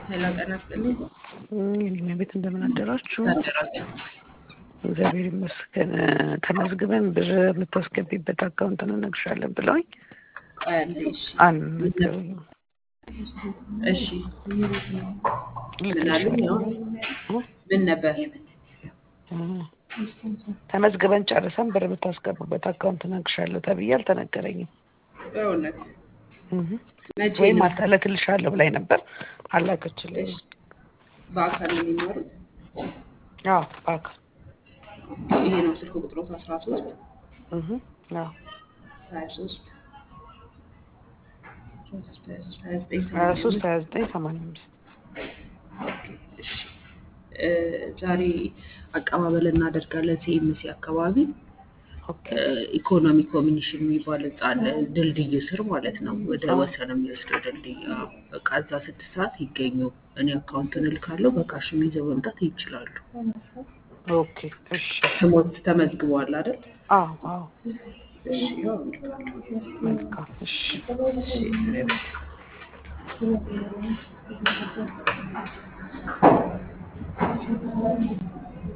ሄሎ ጤና ይስጥልኝ። የኔ ቤት እንደምን አደራችሁ? አደራችሁ። እግዚአብሔር ይመስገን። ተመዝግበን ብር የምታስገቢበት አካውንት እንነግርሻለን ብለውኝ ቆይ አንዴ። እሺ አልነገሩኝም። እሺ ምን አሉኝ? አሁን ምን ነበር? ተመዝግበን ጨርሰን ብር የምታስገቡበት አካውንት እነግርሻለሁ ተብዬ አልተነገረኝም። በእውነት እህ። መቼ ወይም ነው? አልተለክልሻለሁ ብላኝ ነበር አላከችልኝም። በአካል ነው የሚማሩት? አዎ በአካል ይሄ ነው ስልክ ቁጥሮት አስራ ሶስት እህ። አዎ ሀያ ሶስት ሀያ ዘጠኝ ሀያ ሰማንያ ሶስት አምስት ሀያ ዘጠኝ ሰማንያ አምስት ኦኬ፣ እሺ እ ዛሬ አቀባበል እናደርጋለን ሲኤምሲ አካባቢ ኦኬ እ ኢኮኖሚ ኮሚኒሽን የሚባል ህንጻ አለ፣ ድልድይ ስር ማለት ነው። ወደ ወሰን የሚወስደው ድልድይ። አዎ፣ በቃ እዛ ስድስት ሰዓት ይገኙ። እኔ አካውንቱን እልካለሁ። በካሽም ይዘው መምጣት ይችላሉ። ኦኬ እሺ ስሞት ተመዝግበዋል አይደል? አዎ አዎ እሺ፣ ያው እልካለሁ። መልካም እሺ እሺ